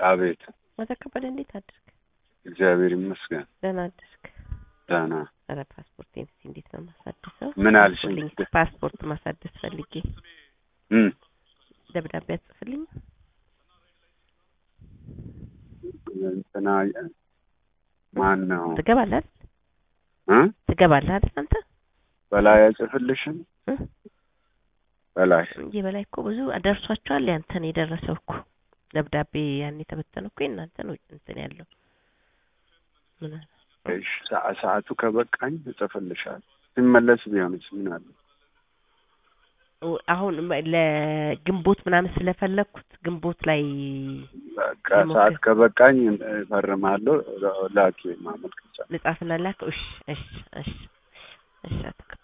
አቤት አቶ ከበደ እንዴት አደርክ? እግዚአብሔር ይመስገን ደህና አደርክ? ደህና ኧረ ፓስፖርቴን እስኪ እንዴት ነው የማሳድሰው? ምን አልሽኝ? ጻፍልኝ። ፓስፖርት ማሳደስ ፈልጌ እም ደብዳቤ አጽፍልኝ። እንትና ማን ነው ትገባለህ አይደል? እ ትገባለህ አይደል አንተ? በላይ አይጽፍልሽም? እ? በላይ የበላይ እኮ ብዙ ደርሷቸዋል። ያንተን የደረሰው እኮ ደብዳቤ ያን የተበተነው እኮ የእናንተ ነው እንትን ያለው ምን አለ? እሺ፣ ሰዓ- ሰዓቱ ከበቃኝ እጽፍልሻለሁ። ሲመለስ ቢሆንስ ምን አለ? አሁን ለግንቦት ምናምን ስለፈለግኩት ግንቦት ላይ በቃ የሞከ- ሰዓት ከበቃኝ እፈርማለሁ። ላኪ ማመልከቻ ልጻፍና ላከው። እሺ እሺ እሺ እሺ አቶ